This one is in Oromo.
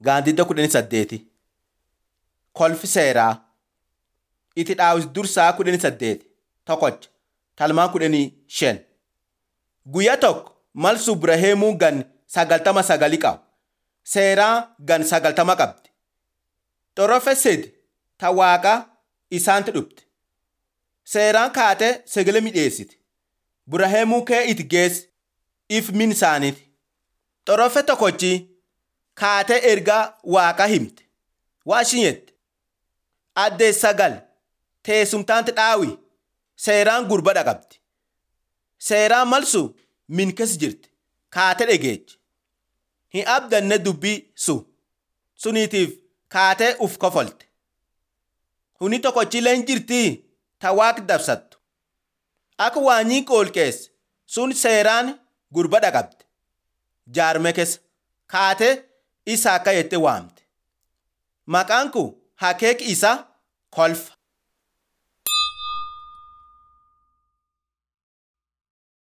Gaandidda kudhanii saddeeti. Kolfi seeraa. Itti dhaawis dursaa kudhanii saddeeti. Tokkocha. Talmaa kudhanii shan. Guyyaa tokko mal Subraheemuu gan sagaltama sagali qaba. Seeraa gan sagaltama qabdi. Xorofe sedi ta waaqa isaanti dhufte. Seeraan kaatee sagale midheessiti. Buraheemuu kee itti geessi if min isaaniiti. Xorofe tokkochi kaatee ergaa waaqa himte. Waa ishin jette. Addee sagal teessumtaanti dhaawi seeraan gurba dhaqabdi. Seeraan malsu min keessa jirti. Kaatee dhageechi. Hin abdanne dubbii su suniitiif kaatee uf kofolte. Huni tokkochillee hin jirtii ta waaqi dabsattu. Akka waanyii qoolqeesse sun seeraan gurba dhaqabde. Jaarme keessa kaatee isa akka jette waamte. Maqaan kun hakeeki isaa kolfa.